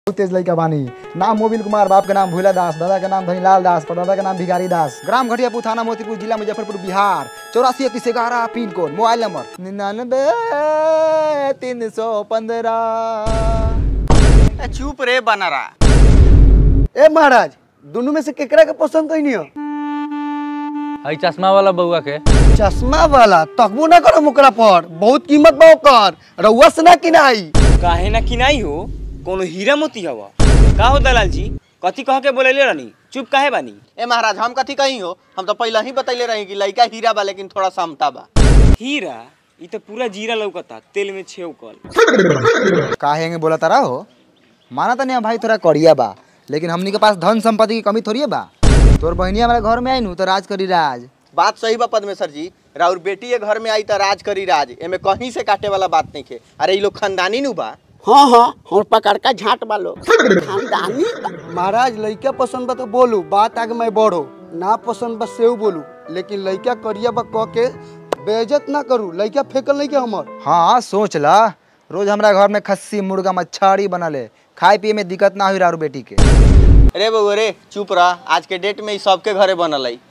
तेज लड़का बानी नाम मोबिल कुमार बाप के नाम भूला दास दादा के नाम धनीलाल दास परदादा के नाम भिखारी दास ग्राम घटियापुर थाना मोतीपुर जिला मुजफ्फरपुर बिहार चौरासी इकतीस ग्यारह पिन कोड मोबाइल नंबर निन्यानबे तीन सौ पंद्रह चुप रे बनारा ए महाराज दोनों में से केकरा के पसंद कई हो हई चश्मा वाला बउआ के चश्मा वाला तकबो ना करो ओकरा पर बहुत कीमत बा ओकर रउआ से ना किनाई काहे ना किनाई हो कोनो हीरा मोती हवा का हो दलाल जी कथी कह के बोलेले रानी चुप काहे बानी ए महाराज हम कथी कही हो हम तो पहले ही बतैले रही कि लड़का हीरा बा लेकिन थोड़ा समता बा हीरा ई तो पूरा जीरा लौकता तेल में छेव कल काहे में बोला तारा हो माना तनी भाई थोड़ा करिया बा लेकिन हमनी के पास धन संपत्ति की कमी थोड़ी है बा तोर बहनिया हमारे घर में आई नु तो राज करी राज बात सही बा पद्मेश्वर जी राउर बेटी के घर में आई तो राज करी राज एमे कहीं से काटे वाला बात नहीं खे अरे ये लोग खानदानी नु बा हाँ हाँ हम पकड़ का झाट वालो खानदानी महाराज लड़का पसंद बा तो बोलू बात आगे मैं बढ़ो ना पसंद बा सेव बोलू लेकिन लड़का करिया बा कह के बेइज्जत ना करू लड़का फेकल नहीं के हमर हाँ सोच ला रोज हमरा घर में खस्सी मुर्गा मच्छरी बनले खाए पिए में दिक्कत ना हुई रारू बेटी के अरे बउआ रे चुप रह आज के डेट में ई सबके घरे बनल है